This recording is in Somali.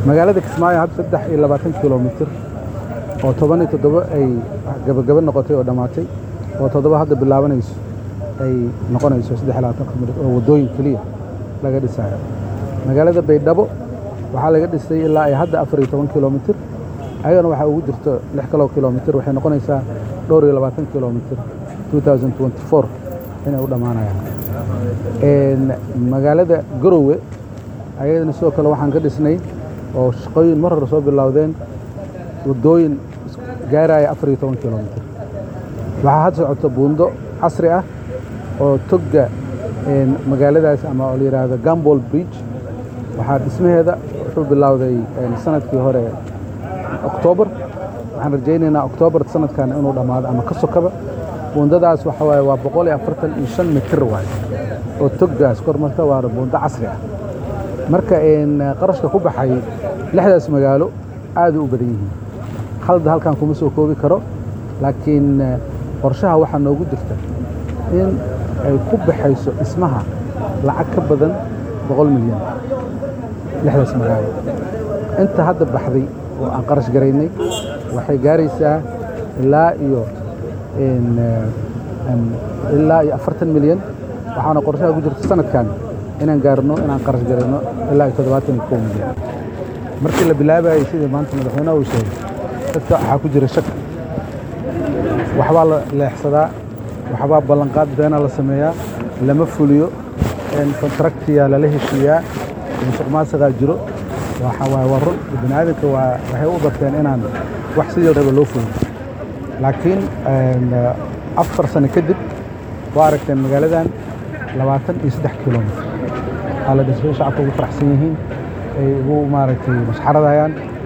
magaalada kismaayo hadda saddex iyo labaatan kilomitir oo toban iyo toddoba ay gabagaba noqotay oo dhammaatay oo toddoba hadda bilaabanayso ay noqonayso saddex iyo labaatan kilomitir oo waddooyin keliya laga dhisayo magaalada baydhabo waxaa laga dhisay ilaa ay hadda afar iyo toban kilomitir ayagana waxaa ugu jirto lix kaloo kilomitir waxay noqonaysaa dhowr iyo labaatan kilomitir inay u dhammaanayaan magaalada garowe ayadana sidoo kale waxaan ka dhisnay oo shaqooyin mar hore soo bilowdeen waddooyin gaaraya afar iyo toban kilomitir waxaa had socoto buundo casri ah oo togga magaaladaas ama oo la yidhaahdo gambol bridge waxaa dhismaheeda wuxuu bilowday sanadkii hore oktoobar waxaan rajaynaynaa oktoobar sanadkan inuu dhammaado ama ka sokaba buundadaas waxa waaye waa boqol iyo afartan iyo shan mitir waaye oo toggaas kor marta waa buundo casri ah marka qarashka ku baxay lixdaas magaalo aad u badan yihiin halda halkan kuma soo koobi karo laakiin qorshaha waxaa noogu jirta in ay ku baxayso dhismaha lacag ka badan boqol milyan lixdaas magaalo inta hadda baxday oo aan qarash garaynay waxay gaaraysaa ilaa iyo ilaa iyo afartan milyan waxaana qorshaha ku jirta sanadkan inaan gaarno inaan qarash garayno ilaa iyo toddobaatan iyo kow milyan markii la bilaabayay sidii maanta madaxweynaha uu sheegay dadka waxaa ku jira shak waxbaa la leexsadaa waxbaa ballanqaad beena la sameeyaa lama fuliyo kontraktiya lala heshiiyaa musuq maasiqaa jiro waxa waaye waa run bini aadamka waa waxay u barteen inaan wax sidii raba loo fulin laakiin afar sano kadib waa aragteen magaaladan labaatan iyo saddex kilomitr waxaa la dhisay shacabka ugu faraxsan yihiin ay ugu maaragtay masxaradayaan